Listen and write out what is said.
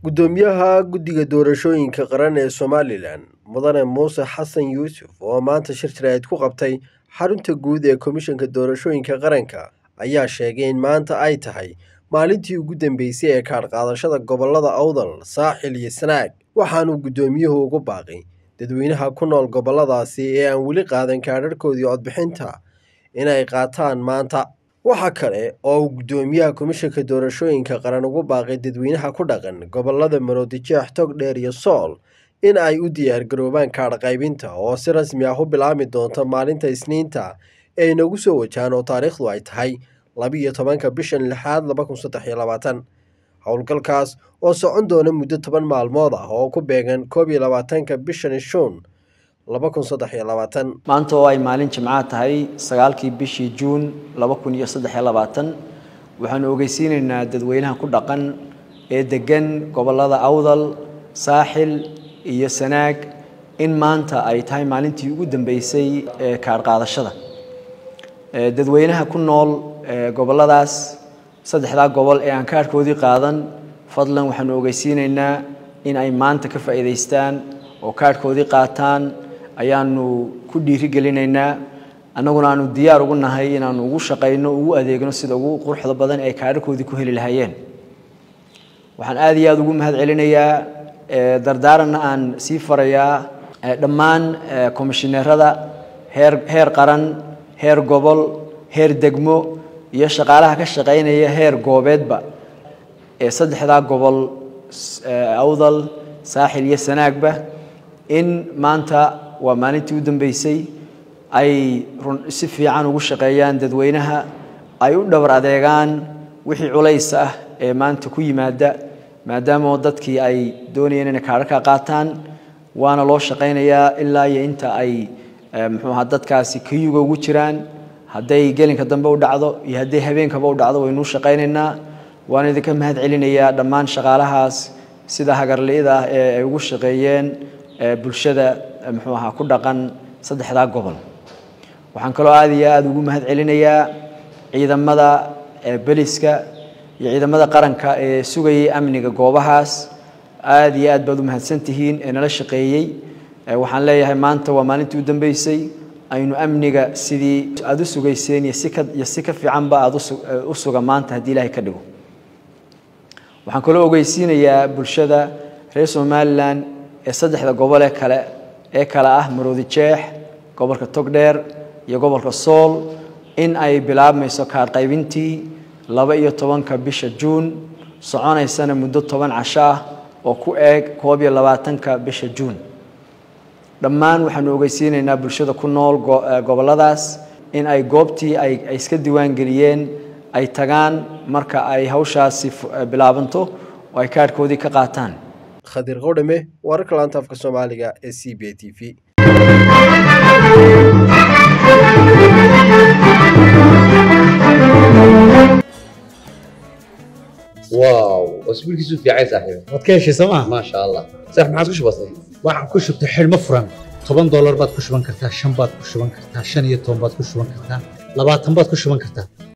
Guddoomiyaha Guddiga Doorashooyinka Qaran ee Somalilan Mudane Muuse Xasan Yuusuf oo maanta shir jaraa'id ku qabtay xarunta guud ee Komishanka Doorashooyinka Qaranka ayaa sheegay in maanta ay tahay maalintii ugu dambeysay ee kaadh qaadashada gobollada Awdal, Saaxil iyo Sanaag waxaanuu guddoomiyuhu ugu baaqay dadweynaha ku nool gobolladaasi ee aan weli qaadan kaadhadhkoodii codbixinta inay qaataan maanta waxa kale oo uu guddoomiyaha komishanka doorashooyinka qaran ugu baaqay dadweynaha ku dhaqan gobollada maroodijeex togdheer iyo sool in ay u diyaargaroobaan kaadh qaybinta oo si rasmi ah u bilaabmi doonta maalinta isniinta ee inagu soo wajahan oo taariikhdu ay tahay labiyo tobanka bishan lixaad laba kun saddex iyo labaatan howlgalkaas oo socon doona muddo toban maalmood ah oo ku beegan koob iyo labaatanka bishan shuun laba kun saddex iyo labaatan maanta oo ay maalin jimcaha tahay sagaalkii bishii juun laba kun iyo saddex iyo labaatan waxaanu ogeysiinaynaa dadweynaha ku dhaqan ee degan gobollada awdal saaxil iyo sanaag in maanta ay tahay maalintii ugu dambeysay ee kaadh qaadashada dadweynaha ku nool gobolladaas saddexdaa gobol ee aan kaadhkoodii qaadan fadlan waxaanu ogeysiinaynaa in ay maanta ka faa'iidaystaan oo kaadhkoodii qaataan ayaanu ku dhiirigelinaynaa annaguna aanu diyaar ugu nahay inaanu ugu shaqayno ugu adeegno sida ugu quruxda badan ee kaadharkoodii ku heli lahaayeen waxaan aad iyo aad ugu mahad celinayaa dardaaranna aan sii farayaa dhammaan komishineerada heer heer qaran heer gobol heer degmo iyo shaqaalaha ka shaqaynaya heer goobeedba ee saddexdaa gobol awdal saaxil iyo sanaagba in maanta waa maalintii u dambeysay ay si fiican ugu shaqeeyaan dadweynaha ay u dhowr adeegaan wixii culays ah ee maanta ku yimaada maadaama dadkii ay doonayeen inay kaadharka qaataan waana loo shaqaynayaa ilaa iyo inta ay muxuu ahaa dadkaasi kayuga ugu jiraan hadday gelinka dambe u dhacdo iyo hadday habeenkaba u dhacdo waynuu shaqaynaynaa waan idinka mahad celinayaa dhammaan shaqaalahaas sida hagarli'ida ah ee ay ugu shaqeeyeen bulshada muxuu ahaa ku dhaqan saddexdaa gobol waxaan kaloo aad iyo aada ugu mahad celinayaa ciidamada beliska iyo ciidamada qaranka ee sugayay amniga goobahaas aad iyo aad baad u mahadsan tihiin ee nala shaqeeyey waxaan leeyahay maanta waa maalintii u dambeysay aynu amniga sidii aada u sugayseen iyo si ka iyo si ka fiicanba aada u suga maanta haddii ilaahay ka dhigo waxaan kaloo ogeysiinayaa bulshada reer somalilan ee saddexda gobol ee kale ee kale ah maroodi jeex gobolka togdheer iyo gobolka sool in ay bilaabmayso kaadh qaybintii laba iyo tobanka bisha juun soconaysana muddo toban casho ah oo ku eeg koob iyo labaatanka bisha juun dhammaan waxaanu ogeysiinaynaa bulshada ku nool gobolladaas in ay goobtii ay iska diiwaangeliyeen ay tagaan marka ay hawshaasi bilaabanto oo ay kaadhkoodii ka qaataan khadir qowdhame wararka laanta afka soomaaliga ee c b a t v واو اسبوعك في عين صاحبي waad ka heshay sooma ما شاء الله صح ما عادش بسيط waxaan ku shubtay xidhmo furan toban doolar baad ku shuban kartaa shan baad ku shuban kartaa shan iyo toban baad ku shuban kartaa labaatan baad ku shuban kartaa